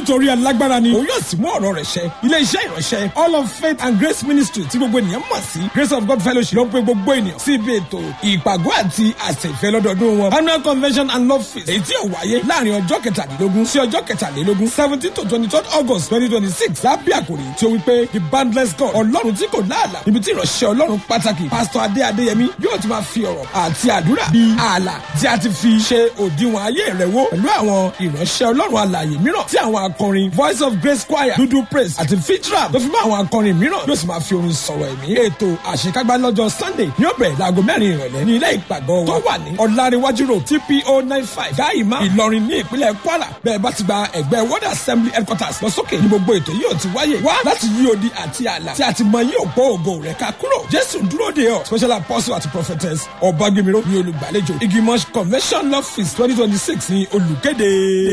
nítorí alágbára ni òun yóò sì mú ọ̀rọ̀ rẹ̀ ṣẹ ilé iṣẹ́ ìránṣẹ́ all of faith and grace ministry tí gbogbo ènìyàn mọ̀ sí grace of god fellowship ló ń pe gbogbo ènìyàn sí ibi ètò ìpàgọ́ àti àṣẹ̀fẹ́ lọ́dọọdún wọn annual convention and love feast èyí tí yóò wáyé láàrin ọjọ́ kẹtàdínlógún sí ọjọ́ kẹtàlélógún seventeen to twenty third august twenty twenty six lábẹ́ àkòrí tí ó wí pé the boundless god ọlọ́run tí kò láàlà ibi tí ìránṣẹ́ ọlọ́run pàtàkì pásítọ̀ adé adéyẹmí yóò ti máa fi ọ̀rọ̀ àti àdúrà bíi ààlà tí a ti fi ṣe òdiwọ̀n ayé rẹ̀ wò pẹ̀lú àwọn ìránṣẹ́ ọlọ́run alààyè mìíràn tí àwọn akọrin voice of grace choir dúdú praise àti fitram tó fi mọ́ àwọn akọrin mìíràn yóò sì máa fi orin sọ̀rọ̀ ẹ̀mí ètò àṣekágbá lọ́jọ́ sunday ní ó bẹ̀rẹ̀ láago mẹ́rin ìrọ̀lẹ́ ní ilé ìpàgọ́ wa tó wà ní ọ̀làríwájú road tpo nine five gáìmá ìlọrin ní ìpínlẹ̀ kwara bẹ́ẹ̀ bá ti gba ẹgbẹ́ world assembly headquarters lọ sókè ní gbogbo ètò yóò ti wáyé wá láti yí odi àti ààlà tí a ti mọ yóò gbọ́ ògo rẹ̀ ká kúrò jésù dúró de ọ special apostle àti prophetess ọ̀bágbémiró ní olùgbàlejò igimosh convention love feast twenty twenty six ní olùkéde.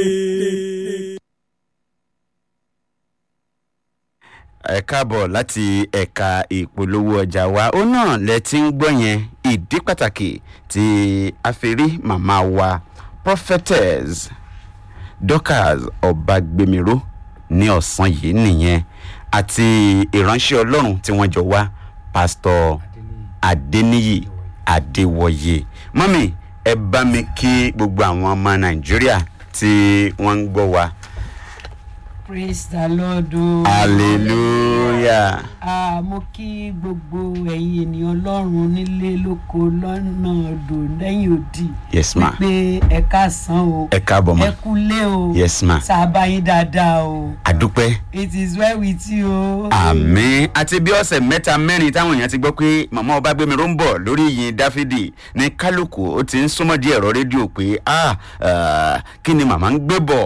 ẹ káàbọ̀ láti ẹ̀ka ìpolówó ọjà wa ó náà lẹ ti ń gbọ́ yẹn ìdí pàtàkì tí a fi rí màmá wa prophetess dorcas ọ̀bàgbèmíró ní ọ̀sán yìí nìyẹn àti ìránṣẹ́ ọlọ́run tí wọ́n jọ wá pásítọ̀ adéníyì adéwọ̀yé mọ́mì ẹ bá mi kí gbogbo àwọn ọmọ nàìjíríà tí wọ́n ń gbọ́ wa praise the lord o. hallelujah. Ah, mo kí gbogbo ẹ̀yin ènìyàn ọlọ́run nílé lóko lọ́nà odò lẹ́yìn òdì. yes ma pé ẹ káàsán o. ẹ káàbọ̀ ma ẹ kúlé o. yes ma sábà yín dáadáa o. àdúpẹ́ it is well with you o. àmì àti bí ọ̀sẹ̀ mẹ́ta mẹ́rin táwọn èèyàn ti gbọ́ pé màmá ọba gbẹmí ló ń bọ̀ lórí ìyìn dáfídì ní kálukú ó ti ń súnmọ́ di ẹ̀rọ rédíò pé ah ah, kí ni màmá ń gbé bọ̀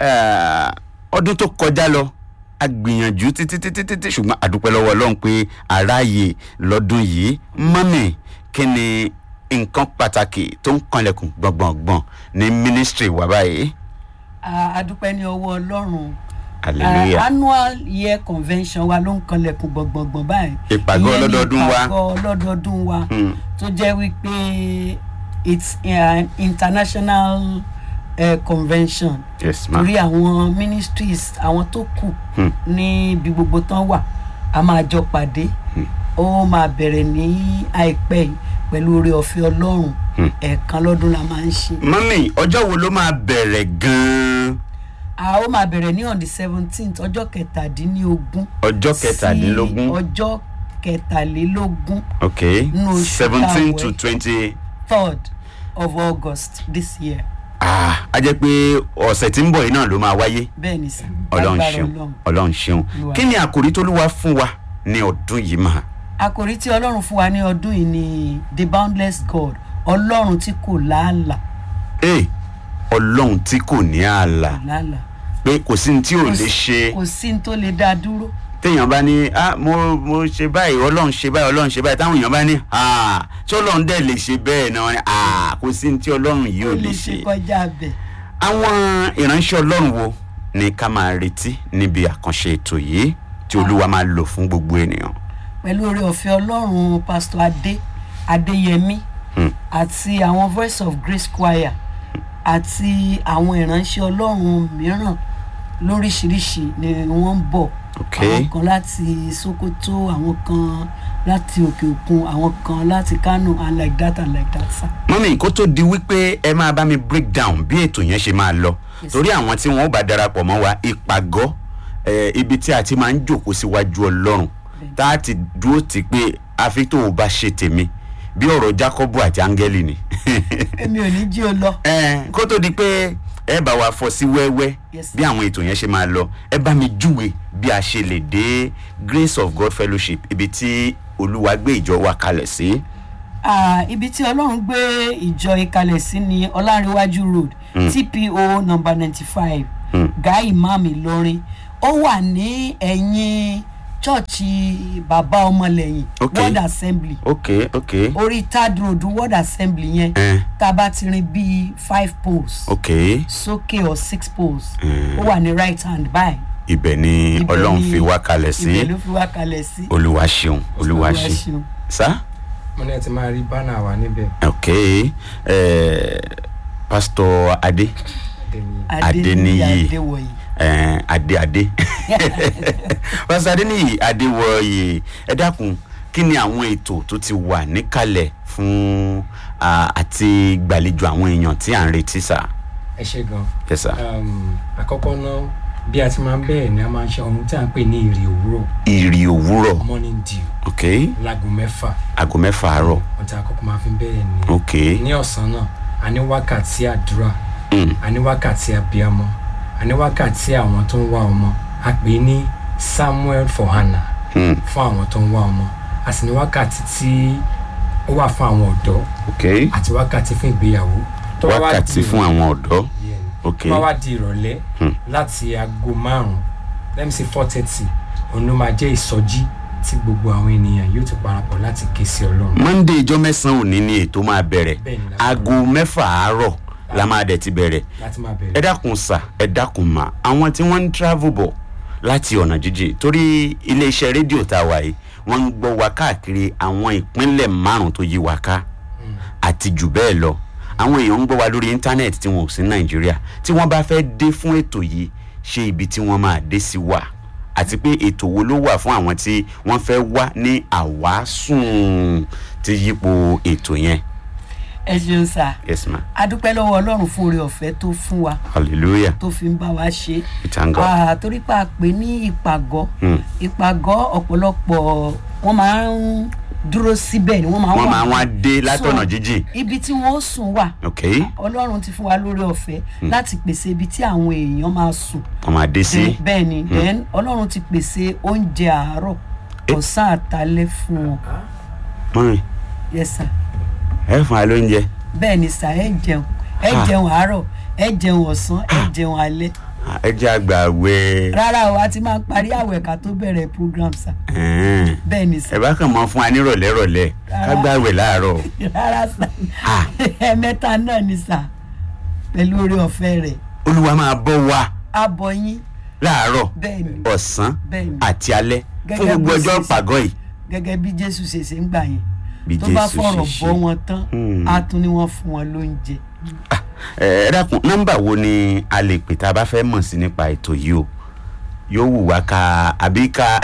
Ah, ọdún tó kọjá lọ a gbìyànjú títí títí títí ṣùgbọ́n àdúpẹ́ lọ́wọ́ ọlọ́run pé aráàyè lọ́dún yìí mọ́mì kí ni nǹkan pàtàkì tó ń kanlẹ̀kùn gbọ̀ngbọ̀ngbọ̀n ní mínísítírì wa báyìí Ah, adúpẹ́ ní ọwọ́ ọlọ́run. hallelujah Ah, annual year convention wa ló ń kanlẹ̀kùn gbọ̀ngbọ̀ngbọ̀n báyìí. Ìpàgọ́ Ìyẹn ni ọlọ́dọọdún wa. ìpàgọ́ ọlọ́dọọdún wa Hmm. tó jẹ́ wípé it's an international uh, convention yes ma torí àwọn ministries àwọn tó kù Hmm. níbi gbogbo tán wà a máa jọ pàdé ó máa bẹ̀rẹ̀ ní àìpẹ́ yìí pẹ̀lú oore ọ̀fẹ́ ọlọ́run Hmm. ẹ̀ẹ̀kan lọ́dún la máa ń ṣe. mọ́mì ọjọ́ wo ló máa bẹ̀rẹ̀ gan-an a ó máa bẹ̀rẹ̀ ní on the seventeenth ọjọ́ kẹtàdínlógún ọjọ́ sí kẹtàdínlógún ọjọ́ kẹtàlélógún ok Nínú oṣù seventeen to táwọn- twenty third of august this year ah a jẹ́ pé ọ̀sẹ̀ tí ń bọ̀ yìí náà ló máa wáyé bẹ́ẹ̀ ni sà ọlọ́run lágbára ṣeun Ọlọ́run. ọlọ́run ṣeun Olúwa. kí ni àkòrí tó lúwa fún wa ní ọdún yìí mà àkòrí tí ọlọ́run fún wa ní ọdún yìí ni the boundless god ọlọ́run tí kò láàlà ee ọlọ́run tí kò ní ààlà láàlà pé kò sí ní tí ò Kò lè sí- ṣe kò sí ní tó lè dá dúró téèyàn bá ní ah mo mo ṣe báyìí ọlọ́run ṣe báyìí ọlọ́run ṣe báyìí táwọn èèyàn bá ní ah tí ọlọ́run dẹ̀ lè ṣe bẹ́ẹ̀ náà ni ah kò sí ní tí ọlọ́run yìí ò lè ṣe. kọjá bẹ̀ àwọn ìránṣẹ́ ọlọ́run wo ni ká máa retí níbi àkànṣe ètò yìí tí olúwa máa lò fún gbogbo ènìyàn. pẹ̀lú oore ọ̀fẹ́ ọlọ́run pastor adé adéyẹmí Hmm. àti àwọn voice of grace choir àti àwọn ìránṣẹ́ ọlọ́run mìíràn lóríṣiríṣi ni wọ́n ń bọ̀ Ok. àwọn kan láti sokoto àwọn kan láti òkè òkun àwọn kan láti kano and like that and like that sir. mọ́mí kó tó di wípé ẹ máa bá mi break down bí ètò yẹn ṣe máa lọ Yes, torí àwọn tí wọ́n bá darapọ̀ mọ́ wa ìpàgọ́ eh, ibi tí a ti máa ń jòkó síwájú ọlọ́run tá a ti dúró tì pé àfi tó o bá ṣe tèmi bí ọ̀rọ̀ jacobu àti áńgẹ́lì ni. èmi ò ní jí o lọ. Eh, kó tó di pé ẹ bá wa fọ sí wẹ́wẹ́ Yes, sir. bí àwọn ètò yẹn ṣe máa lọ ẹ bá mi júwe bí a ṣe lè dé grace of god fellowship ibi tí olúwa gbé ìjọ wa kalẹ̀ sí. Ah, ibi tí ọlọ́run gbé ìjọ ìkalẹ̀ sí ni ọlárẹ̀wájú road tpo number ninety five Mm. guy imam ìlọrin ó wà ní ẹ̀yìn chọ́ọ̀chì bàbá ọmọlẹ́yìn Okay. world assembly ok ok orí third road world assembly yẹn Eh. tá a bá ti rin bíi five poles ok sókè or six poles Mm. ó wà ní right hand báyìí ibẹ̀ ni Ibẹ̀ ọlọ́run ni- fi wá kalẹ̀ sí ibẹ̀ ló fi wá kalẹ̀ sí olúwa ṣeun olúwa ṣe ṣeun. sá mo ní ẹ ti máa rí bánà wa níbẹ̀ ok eh, pastor adé tèmi adéníyí Adéníyì. adéwọ̀yí eh, adé adé pásítọ̀ adéníyì adéwọ̀yè ẹ dákun kí ni àwọn ètò tó ti wà níkàlẹ̀ fún ah, àti gbàlejò àwọn èèyàn tí à ń retí sà ẹ ṣe gan yes sir um, àkọ́kọ́ náà bí a ti máa ń bẹ̀rẹ̀ ni a máa ń ṣe ohun tí a ń pè ní ìrì òwúrọ̀ ìrì òwúrọ̀ morning dew ok láago mẹ́fà aago mẹ́fà àárọ̀ ohun tí a kọ́kọ́ máa fi ń bẹ̀rẹ̀ ni ok ní ọ̀sán náà a ní wákàtí àdúrà mm. a ní wákàtí abiyamọ a ní wákàtí àwọn tó ń wá ọmọ a pè é ní samuel for hannah Mm. fún àwọn tó ń wá ọmọ a sì ní wákàtí tí ó wà fún àwọn ọ̀dọ́ ok àti wákàtí fún ìgbéyàwó tó bá wá wákàtí di fún àwọn ọ̀dọ́ Yeah. ok tó bá wá di ìrọ̀lẹ́ Hmm. láti aago márùn-ún let me say four thirty òun ló máa jẹ́ ìsọjí tí gbogbo àwọn ènìyàn yóò ti parapọ̀ láti ké sí ọlọ́run monday ijọ́ mẹ́sàn-án òní ni ètò máa bẹ̀rẹ̀ Bẹ́ẹ̀ ni, láti- aago mẹ́fà àárọ̀ la máa dẹ̀ ti bẹ̀rẹ̀ láti máa ẹ bẹ̀rẹ̀ dákun sà ẹ dákun mà àwọn tí wọ́n ń travel bọ̀ láti ọ̀nà jíjìn torí iléeṣẹ́ rédíò tá a wà yìí wọ́n ń gbọ́ wa káàkiri àwọn ìpínlẹ̀ márùn-ún tó yí wa ká àti jù bẹ́ẹ̀ lọ àwọn èèyàn ń gbọ́ wa lórí íńtánẹ́ẹ̀tì tí wọn ò sí nàìjíríà tí wọ́n bá fẹ́ dé fún ètò yìí ṣé ibi tí wọ́n máa dé sí wà àti pé ètò wo ló wà fún àwọn tí wọ́n fẹ́ wá ní àwásùn tí yípo ètò yẹn ẹ ṣeun sà yes ma a dúpẹ́ lọ́wọ́ ọlọ́run fún oore ọ̀fẹ́ tó fún wa hallelujah tó fi ń bá wa ṣe we thank God. Ah, torí pé a pè ní ìpàgọ́ Hmm. ìpàgọ́ ọ̀pọ̀lọpọ̀ wọ́n máa ń dúró síbẹ̀ ni wọ́n máa ń wọ́n wà máa wá dé látọ̀nà So, jíjìn ibi tí wọ́n ó sùn wà ok ọlọ́run ti fún wa lórí ọ̀fẹ́ láti pèsè ibi tí àwọn èèyàn máa sùn wọ́n máa dé sí bẹ́ẹ̀ ni then ọlọ́run ti pèsè oúnjẹ àárọ̀ ọ̀sán àtalẹ́ fún wọn mọ́rin yes sir ẹ fún wa lóúnjẹ bẹ́ẹ̀ ni sà ẹ jẹun ẹ Ah. jẹun àárọ̀ ẹ jẹun ọ̀sán ẹ jẹun alẹ́ Ah, ẹ jẹ́ àgbà wẹ́ rárá o a ti máa ń parí àwẹ̀ ká tó bẹ̀rẹ̀ program sà bẹ́ẹ̀ ni sà ẹ bá kàn mọ́ fún wa nírọ̀lẹ́ rọ̀lẹ́ ká gbàwẹ̀ láàárọ̀ rárá sà Ah. ẹ̀ẹ̀mẹ́ta náà ni sà pẹ̀lú oore ọ̀fẹ́ rẹ̀ olúwa máa bọ́ wa abọ́ yín láàárọ̀ bẹ́ẹ̀ ni ọ̀sán bẹ́ẹ̀ ni àti alẹ́ fún Gẹ́gẹ́ gbogbo bó ọjọ́ ṣe ṣe. pàgọ́ yìí gẹ́gẹ́ bí jésù ṣe ṣe ń gbà yẹn Bí tó bá Jésù fọ̀rọ̀ ṣe bọ́ ṣe. wọn tán Hmm. á tún ní wọ́n fún wọn lóúnjẹ Ah, ẹ ẹ dákun nọ́mbà wo ni a lè pè tá a bá fẹ́ mọ̀ sí nípa ètò yìí o yóò wù wá ká àbí ká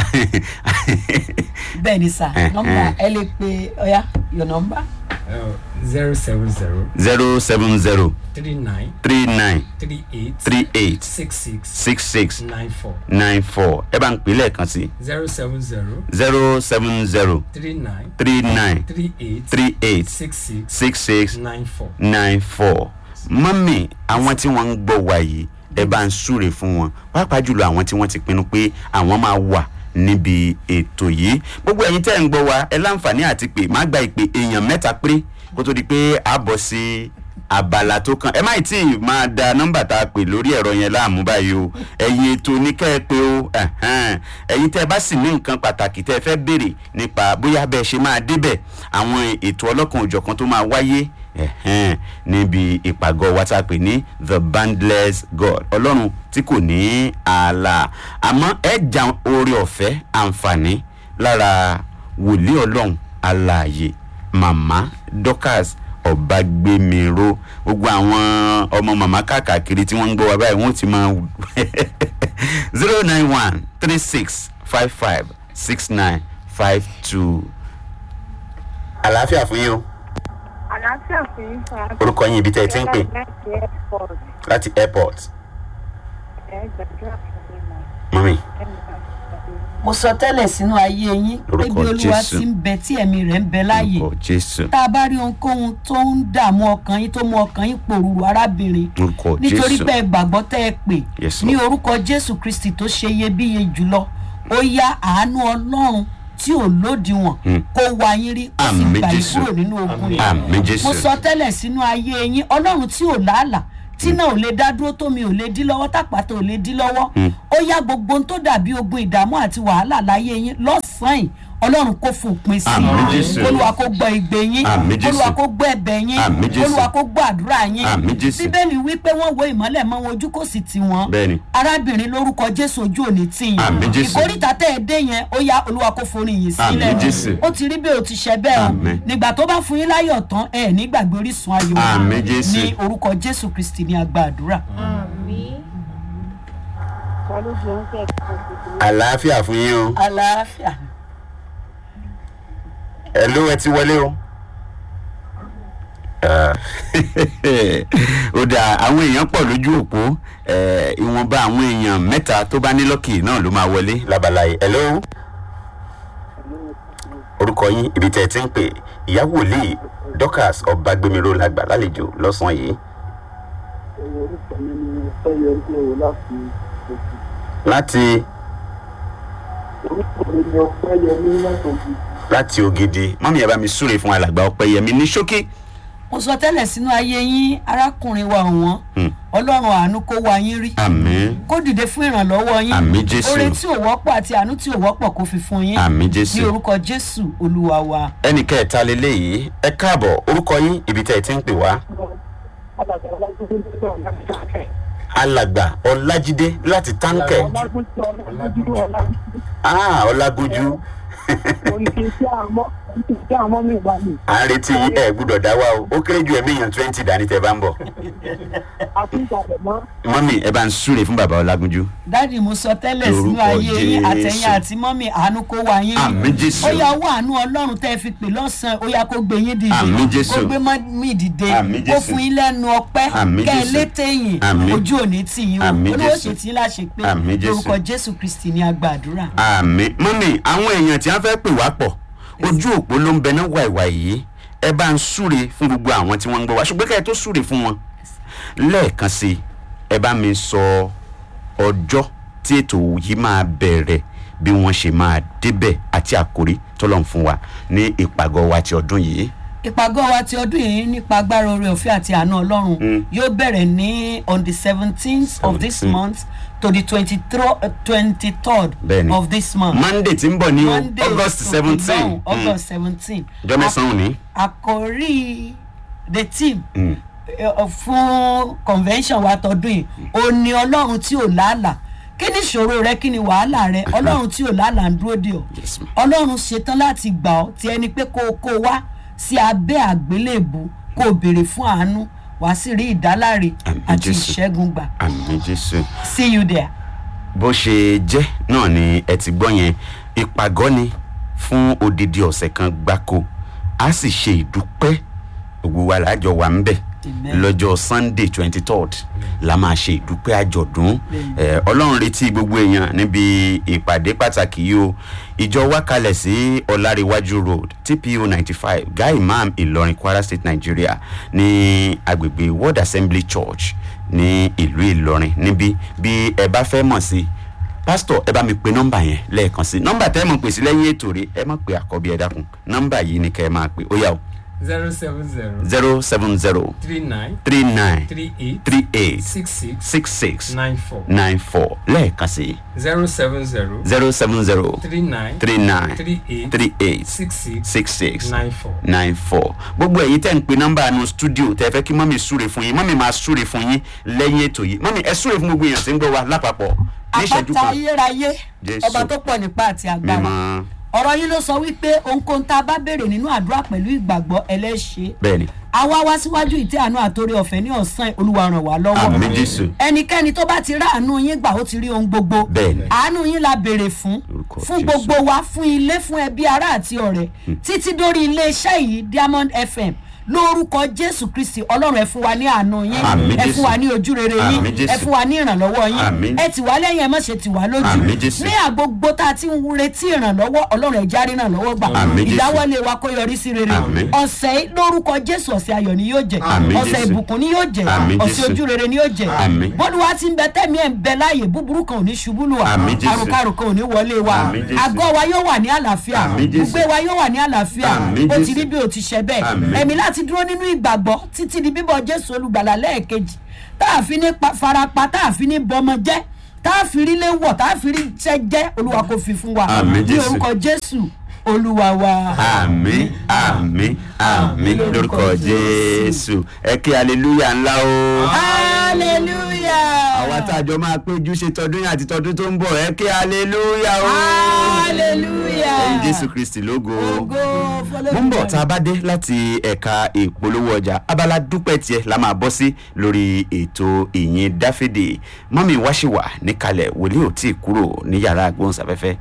bẹ́ẹ̀ ni sà Eh, nọ́mbà eh. ẹ lè pe ọ̀ya your number zero seven zero zero seven zero three nine three nine three eight three eight six six six six nine four nine four ẹ bá ń pè lẹ́ẹ̀kan sí zero seven zero zero seven zero three nine three nine three eight three eight six six six six nine four. nine four mọ́mì àwọn tí wọ́n ń gbọ́ wa yìí ẹ bá ń súre fún wọn pàápàá jùlọ àwọn tí wọ́n ti pinnu pé àwọn máa wà níbi ètò yìí gbogbo ẹ̀yin tẹ́ ń gbọ́ wa ẹ láǹfààní àti pé má gba ìpè èèyàn mẹ́ta péré kó tó di pé a bọ̀ sí abala tó kàn ẹ má tí ì máa da nọ́mbà tá a pè lórí ẹ̀rọ yẹn láàmú báyìí o ẹ̀yin ètò ní kẹ́ ẹ pé o ẹ̀hẹ́n. ẹ̀yin tẹ́ ẹ bá sì ní nǹkan pàtàkì tẹ́ ẹ fẹ́ béèrè nípa bóyá bẹ́ẹ̀ ṣe máa débẹ̀ àwọn ètò ọlọ́kan òjọ̀kan tó máa wáyé ẹ̀hẹ́n, níbi ìpàgọ́ wa tá a pè ní the bandless god ọlọ́run tí kò ní ààlà àmọ́ ẹ jà oore ọ̀fẹ́ àǹfààní lára wòlíì ọlọ́run alààyè màmá dorcas ọ̀bágbémiró gbogbo àwọn ọmọ màmá káàkiri tí wọ́n ń gbọ́ wa báyìí wọ́n ti máa zero nine one three six five five six nine five two. àlàáfíà fún yín o àlàáfíà fún yín fún wa. orúkọ yín ibi tẹ́ ẹ ti ń pè láti airport láti airport ẹ gbàdúrà fún mi mọ mọ́mí ẹ ní bá mi mo sọ tẹ́lẹ̀ sínú ayé yín pé Lórúkọ bí olúwa Jésù. ti ń bẹ tí ẹ̀mí rẹ̀ ń bẹ láàyè orúkọ jésù tá a bá rí ohunkóhun tó ń dààmú ọkàn yín tó mú ọkàn yín pòrúurú arábìnrin orúkọ nítorí jésù pé ẹ gbàgbọ́ tẹ́ ẹ pè Yes, ní Lord. orúkọ jésù kristi tó ṣe iyebíye jùlọ ó yá àánú ọlọ́run tí ò lódiwọ̀n Hmm. kó wá yín rí ó sì Àmín, gbà yín Jésù. kúrò nínú ogun yìí àmì jésù mo sọ tẹ́lẹ̀ sínú ayé yín ọlọ́run tí ò làálà tí náà ò lè dá dúró tómi ò lè dí lọ́wọ́ tàpátá ò lè dí lọ́wọ́ ó yá gbogbo ohun tó dàbí ogun ìdààmú àti wàhálà láyé yín lọ́sàn-án yìí ọlọ́run kò fòpin sí Àmín, Jésù. i olúwa kó gbọ́ igbe yín Àmín, Jésù. olúwa kó gbọ́ ẹ̀bẹ̀ yín Àmín, Jésù. olúwa kó gbọ́ àdúrà yín Àmín, Jésù. bíbélì wí pé wọ́n wo ìmọ́lẹ̀ mọ́ wọn ojú kò sì tì wọ́n Bẹ́ẹ̀ni. arábìnrin lórúkọ jésù ojú òní tì yín Àmín, Jésù. ìkórìtà tẹ́ ẹ dé yẹn ó yá olúwa kó forí yín sílẹ̀ Àmín, Jésù. ó ti rí bẹ́ẹ̀ ó ti ṣẹ bẹ́ẹ̀ o Àmín. nígbà tó bá fún yín láyọ̀ tán ẹ ní gbàgbé orísun ayọ̀ Àmín, Jésù. ní orúkọ jésù kristi ní agbá àdúrà. lójú oúnjẹ kan tuntun. àlàáfíà fún yín o àlàáfíà ẹ ló ẹ ti wọlé o. Ah, ó dáa àwọn èèyàn pọ̀ lójú òpó eh, ìwọ̀nba àwọn èèyàn mẹ́ta tó bá ní lọ́kì náà ló máa wọlé lábala yìí. hello orúkọ yín ibi tẹ́ ẹ ti ń pè ìyá wòlíì dorcas ọbagbẹmíró làgbà lálejò lọ́sàn-án yìí orúkọ mi ni ọpẹyẹmí o láti òkè láti orúkọ mi ni ọpẹyẹmí láti òkè láti ògidì mọ́mí ẹ̀ bá mi súre fún alàgbà ọpẹ́yẹmí ní ṣókí. mo sọ tẹ́lẹ̀ sínú ayé yín arákùnrin wa ọ̀wọ́n Hmm. ọlọ́run àánú kó wa yín rí àmín kó dìde fún ìrànlọ́wọ́ yín Àmín, Jésù. oore tí ò wọ́pọ̀ àti àánú tí ò wọ́pọ̀ kó fi fún yín àmín ní jésù. orúkọ jésù olúwa wa. ẹnì kẹta leléyìí ẹ káàbọ̀ orúkọ yín ibi tẹ́ ẹ ti ń pè wá. alàgbà ọlágúnjú tó wà láti táǹkẹ̀ alàgbà ọlájídé láti táǹkẹ̀ ọlágúnjú ọlágúnjú ọlágúnjú ah ọlágójú mo ní kí n tí àmọ́ kí n tí àmọ́ mi wà ní à ń retí yín, ẹ gbúdọ̀ dá wa o ó kéré ju ẹ̀mí èèyàn twenty dání tẹ́ ẹ bá ń bọ̀. àfihàn mọ́ mọ́mí ẹ bá ń súre fún bàbá ọlágójú. dáàdì mo sọ tẹ́lẹ̀ sínú Lórúkọ ayé yín Jésù. àtẹ̀yìn àti mọ́mì àánú kó wa yín Àmín, Jésù. ó yá owó àánú ọlọ́run tẹ́ ẹ fi pè lọ́sàn-án ó yá kó gbé yín dìde Àmín, Jésù. kó gbé mọ́mì dìde Àmín, kó Jésù. fún yín lẹ́nu ọpẹ́ Àmín, kẹ́ ẹ Jésù. létè yìn Àmín. ojú òní tì yín o Àmín, olówó Jésù. ṣe tí ń láṣẹ pé Àmín, Jésù. lórúkọ jésù kristi ní agbàdúrà. àmì mọ́mí àwọn èèyàn tí wọ́n fẹ́ pè wá pọ̀ ojú òpó ló ń bẹ náà wàìwà yìí ẹ bá ń súre fún gbogbo àwọn tí wọ́n ń gbọ́ wá ṣùgbọ́n ká ẹ tó súre fún wọn lẹ́ẹ̀kan sí i ẹ bá mi sọ ọjọ́ tí ètò yìí máa bẹ̀rẹ̀ bí wọ́n ṣe máa débẹ̀ àti àkórí tọ́lọ́run fún wa ní ìpàgọ́ wa ti ọdún yìí. ìpàgọ́ wa ti ọdún yìí nípa agbára oore ọ̀fẹ́ àti àánú ọlọ́run yóò bẹ̀rẹ̀ ní on the seventeenth of this 17. month to the twenty-third Bẹ́ẹ̀ni. of this month. monday tí ń bọ̀ ní o Monday august to seventeen Ilorin, august seventeen. ọjọ́ mẹ́sàn-án òní. àkòrí the team Mm. eh, fún convention wa tọdún yìí ó ní ọlọ́run tí ò làálàá kí ni ìṣòro rẹ kí ni wàhálà rẹ ọlọ́run tí ò làálàá ń dúró dè ọ́ Yes, ma'am. ọlọ́run ṣetán láti gbà ọ́ tí ẹni pé kó o kó o wá sí abẹ́ àgbélébù kó o béèrè fún àánú wàá sì rí ìdáláre Àmín, àti Jésù. ìṣẹ́gun gbà àmì jésù. see you there. bó ṣe jẹ́ náà ni ẹ ti gbọ́ yẹn ìpàgọ́ ni fún odidi ọ̀sẹ̀ kan gbáko a sì ṣe ìdúpẹ́ gbogbo wa lájọ wà ń bẹ̀ Amen. lọ́jọ́ sunday twenty third la máa ṣe ìdúpẹ́ àjọ̀dún Amen. Eh, ọlọ́run retí gbogbo èèyàn níbi ìpàdé pàtàkì yìí o ìjọ wa kalẹ̀ sí ọ̀làríwájú road tpo ninety five guy imam ìlọrin kwara state nigeria ní agbègbè world assembly church ní ìlú ìlọrin níbí bí ẹ bá fẹ́ mọ̀ sí pásítọ̀ ẹ bá mi pe nọ́mbà yẹn lẹ́ẹ̀kan sí nọ́mbà tẹ́ ẹ mọ̀ pè sí lẹ́yìn ètò rẹ ẹ má pe àkọ́bí ẹ dákun nọ́mbà yìí ni kẹ́ ẹ máa pe ó yà o zero seven zero zero seven zero three nine three nine three eight three eight six six six six nine four nine four lẹ́ẹ̀kan sí zero seven zero zero seven zero three nine three nine three eight three eight six six six six nine four. nine four gbogbo ẹ̀yin tẹ́ ń pe nọ́mbà nu studio tẹ́ fẹ́ kí mọ́mí súre fún yín mọ́mí máa súre fún yín lẹ́yìn ètò yìí mọ́mí ẹ súre fún gbogbo èèyàn tí ń gbọ́ wa lápapọ̀ ní ìṣẹ́jú àpáta kan ayérayé Jésù. ọba tó pọ̀ nípa àti agbára mímọ́ ọ̀rọ̀ yín ló sọ wípé ohunkóhun tá a bá béèrè nínú àdúrà pẹ̀lú ìgbàgbọ́ ẹlẹ́ṣẹ̀ bẹ́ẹ̀ ni àwa wá síwájú ìtẹ́ àánú àtòrí ọ̀fẹ́ ní ọ̀sán olúwa ràn wá lọ́wọ́ àmì jésù ẹnikẹ́ni tó bá ti rá àánú yín gbà ó ti rí ohun gbogbo Bẹ́ẹ̀ni. àánú yín la béèrè fún Lórúkọ fún Jésù. gbogbo wa fún ilé fún ẹbí ará àti ọ̀rẹ́ títí dórí iléeṣẹ́ yìí diamond fm lórúkọ jésù kristi ọlọ́run ẹ fún wa ní àánú yín Àmín, ẹ Jésù. fún wa ní ojúrere yín Àmín, Jésù. ẹ fún wa ní ìrànlọ́wọ́ yín Àmín. ẹ tì wá lẹ́yìn ẹ má ṣe tì wá lójú Àmín, Jésù. ní àgbogbo tá a ti ń retí ìrànlọ́wọ́ ọlọ́run ẹ járí ìrànlọ́wọ́ gbà Àmín, Jésù. ìdáwọ́lé wa kó yọrí sí rere Àmín. ọ̀sẹ̀ yìí lórúkọ jésù ọ̀sẹ̀ ayọ̀ ni yóò jẹ́ Àmín, ọ̀sẹ̀ Jésù. ìbùkún ni yóò jẹ́ Àmín, ọ̀sẹ̀ Jésù. ojúrere ni yóò jẹ́ Àmín. bọ́dúwá ti ń bẹ tẹ́mi ẹ̀ ń bẹ láàyè búburú kan ò ní ṣubú lù wá Àmín, Jésù. àrùkárù kan ò ní wọlé wa Àmín, Jésù. àgọ́ wa yóò wà ní àlàáfíà Àmín, Jésù. gbogbo wa yóò wà ní àlàáfíà Àmín, ó ti Jésù. rí bí o ti ṣe bẹ́ẹ̀ Àmín. ẹ̀mí láti dúró nínú ìgbàgbọ́ títí di bíbọ̀ jésù olùgbàlà lẹ́ẹ̀kejì tá a fi ní pa- farapa tá a fi ní bọmọ jẹ́ tá a fi rí lé wọ̀ tá a fi rí iṣẹ́ jẹ́ olúwa kò fi fún wa Àmín, ní Jésù. orúkọ jésù olúwa wa. àmì àmì àmì lórúkọ jésù ẹ kí aleluya ńlá o. hallelujah. àwa tá a jọ máa péjú ṣe tọdún yìí àti tọdún tó ń bọ̀ ẹ kí aleluya o. hallelujah. ẹyin jésù kristi lógo. ògo fọlọ́. mo ń bọ̀ tá a bá dé láti ẹ̀ka ìpolówó ọjà abala dúpẹ́ tiẹ̀ la máa bọ́ sí lórí ètò ìyìn dáfídì mọ́mí wáṣíwà níkàlẹ̀ wòlíì ò tí ì kúrò ní yàrá agbóhùnsáfẹ́fẹ́.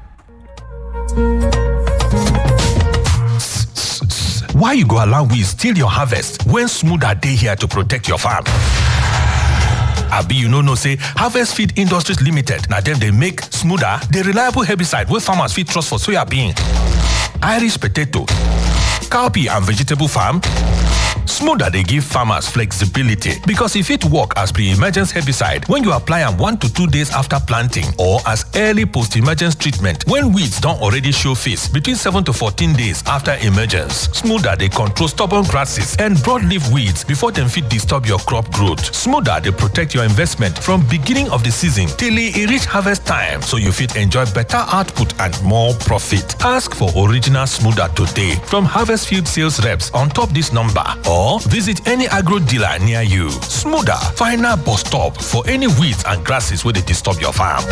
Why you go allow weeds steal your harvest when smoother dey here to protect your farm? Abi you no know say Harvest Feed Industries Limited na dem dey make smoother, the reliable herbicide wey farmers fit trust for soyabean, Irish potato, cowpea and vegetable farm? Smoother dey give farmers flexibility because e fit work as pre-emergence herbicide when you apply am one to two days after planting or as early post-emergence treatment when weeds don already show face between seven to fourteen days after emergence. Smoother dey control stubborn grasses and broadleaf weeds before dem fit disturb your crop growth. Smoother dey protect your investment from beginning of the season till e reach harvest time so you fit enjoy better output and more profit. Ask for original Smoother today from Harvest Field sales reps on top this number or visit any agro dealer near you. Smoother, final bus stop for any weeds and grasses wey dey disturb your farm.